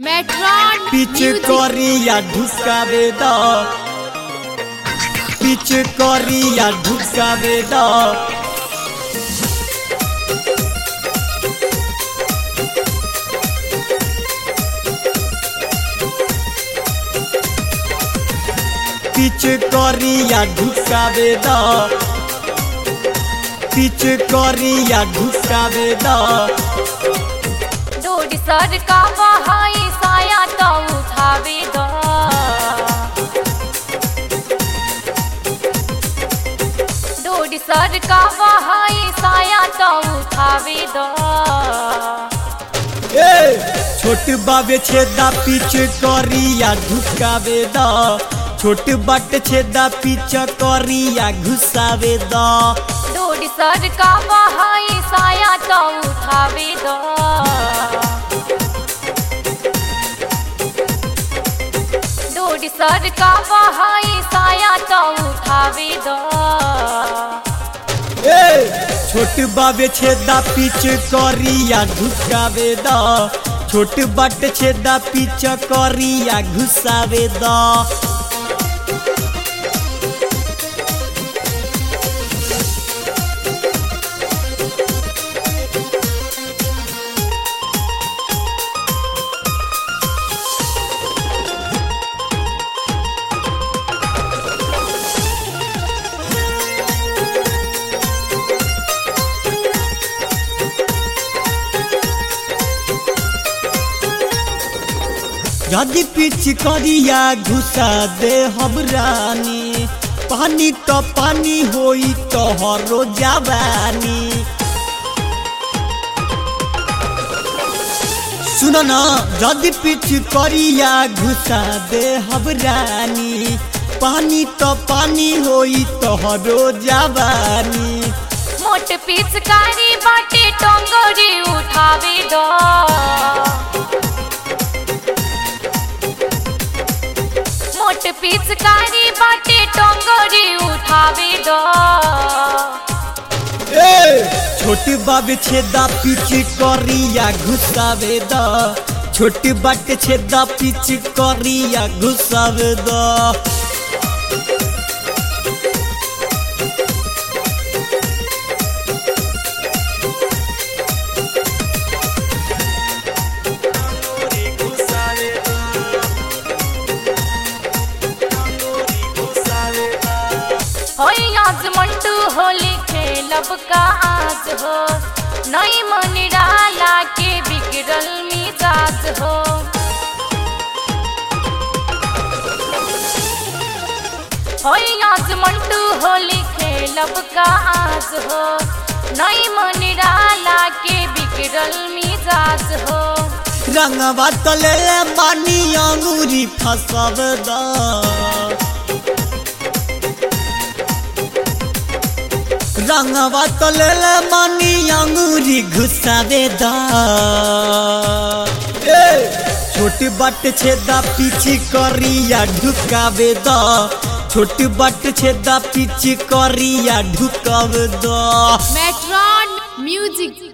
मेट्रॉन pitch music करिया ढुकावे द pitch करिया ढुकावे द pitch करिया ढुकावे द पिच करिया ढुकावे द डोरी सर का बहाई साया तो उठावे दो डोरी सर का बहाई साया तो उठावे दो ए छोट बाबे छेदा पीछ करिया ढुकावे द छोट बाट छेदा पीछ करिया घुसावे द डोरी सर का बहाई साया तो उठावे दो डोरी सर का बहाई साया तो उठावे दो ए छोट बाबे छेदा पीछ करिया ढुकावे द छोट बाट छेदा पीछ करिया घुसावे द यदि पीछ करिया घुसा दे हम रानी पानी तो पानी होई तोहरो जवानी सुन न यदि पीछ करिया घुसा दे हम रानी पानी तो पानी होई तोहरो जवानी मोट पिचकारी बाटे टोंगरी उठावे दो मोट पिचकारी बाटे टोंगरी उठावे दो ए छोटी बाबे छेदा पीछ करिया घुसावे द छोटी बाटे छेदा पीछ करिया घुसावे द होई आज मंटू होली खेलब का आज हो नई मन डाला के बिगड़ल मिजाज हो होई आज मंटू होली खेलब का आज हो नई मन डाला के बिगड़ल मिजाज हो रंगवा तले मानी अंगूरी फसब द रंगवा तले मानी अंगूरी घुसावे द ए छोटी बाट छेदा पीछे करिया ढुकावे द छोटी बाट छेदा पीछे करिया ढुकावे द मेट्रॉन म्यूजिक